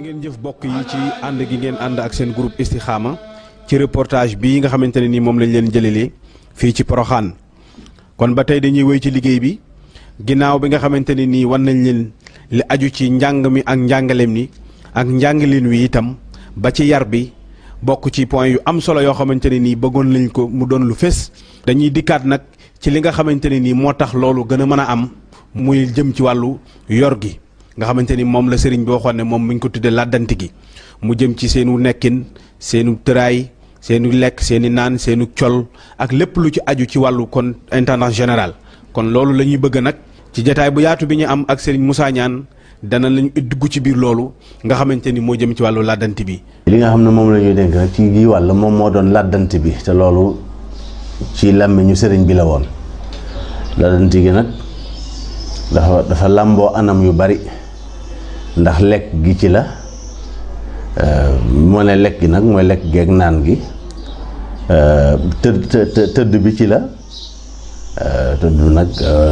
ngeen jëf bokk yi ci ànd gi ngeen ànd ak seen groupe Istikhama ci reportage bii nga xamante ne nii moom lañ leen jëlelee fii ci Poroxaan kon ba tey dañuy wéy ci liggéey bi ginnaaw bi nga xamante ne nii wan nañ leen li aju ci njàng mi ak njàngaleem ni ak njàngaleen wi itam ba ci yar bi bokk ci point yu am solo yoo xamante ne nii bëggoon lañ ko mu doon lu fés dañuy dikkaat nag ci li nga xamante ne nii moo tax loolu gën a mën a am muy jëm ci wàllu yor gi nga xamante ni moom la sëriñ bi waxoon ne moom mi ngi ko tuddee làddanti gi mu jëm ci seenu nekkin seenu tëraay seenu lekk seeni naan seenu col ak lépp lu ci aju ci wàllu kon intendant général kon loolu la ñuy bëgg nag ci jataay bu yaatu bi ñu am ak sëriñ Moussa Niane dana lañu dugg ci biir loolu nga xamante ni moo jëm ci wàllu làddanti bi. li nga xam ne moom la ñuy dénk nag ci gii wàll moom moo doon làddanti bi te loolu ci làmmiñu sëriñ bi la woon làddanti gi nag dafa dafa làmboo anam yu bari ndax lekk gi ci la moo ne lekk gi nag mooy lekk geeg naan gi tëdd tëdd bi ci la tëdd nag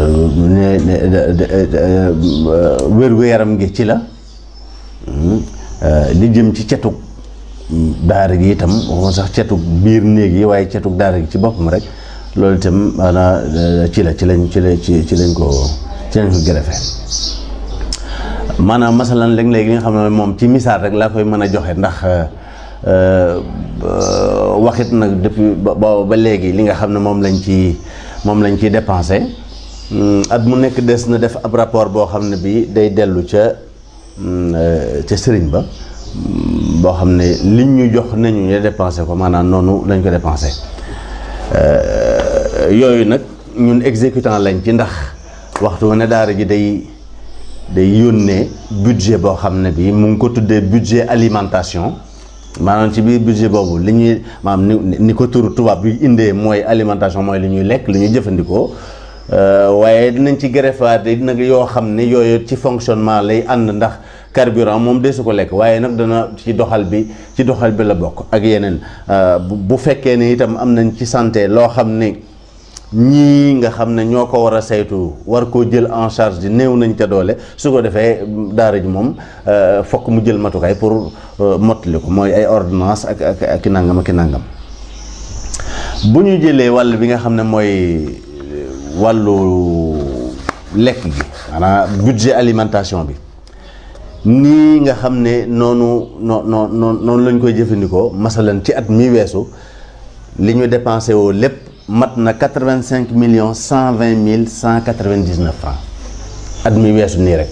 wér-gu-yaram gi ci la li jëm ci cetug daara gi itam waxuma sax cetug biir néeg yi waaye cetug daara gi ci boppam rek loolu itam maanaam ci la ci lañ ci la ci ci lañ ko ci lañ ko gërëfe maanaam masalan léeg-léeg li nga xam ne moom ci misaal rek laa koy mën a joxe ndax waxit nag depuis ba ba léegi li nga xam ne moom lañ ci moom lañ ciy dépensé at mu nekk des na def ab rapport boo xam ne bi day dellu ca ca sëriñ ba boo xam ne liñ ñu jox nañu ñu dépensé ko maanaam noonu lañ ko dépensé yooyu nag ñun exécutant lañ ci ndax waxtu ne daara ji day day yónnee budget boo xam ne bi mu ngi ko tuddee budget alimentation maanaam ci biir budget boobu li ñuy maanaam ni ni ko turu tubaab bi indee mooy alimentation mooy li ñuy lekk li ñuy jëfandikoo waaye dinañ ci greffaat nag yoo xam ne yooyu ci fonctionnement lay ànd ndax carburant moom de su ko lekk waaye nag dana ci doxal bi ci doxal bi la bokk ak yeneen bu fekkee ne itam am nañ ci santé loo xam ne ñii nga xam ne ñoo ko war a saytu war koo jël en charge di néew nañ ca doole su ko defee daara ji moom fokk mu jël matukaay pour mottali ko mooy ay ordonnance ak ak ak nangam ak nangam bu ñu jëlee wàll bi nga xam ne mooy wàllu lekk gi maanaam budget alimentation bi nii nga xam ne noonu noo noo noonu lañ koy jëfandikoo masalan ci at mi weesu li ñu dépensé woo lépp mat na quatre-vingt-cinq millions cent vingt mille cent quatre-vingt-dix-neuf francs at mi weesu nii rek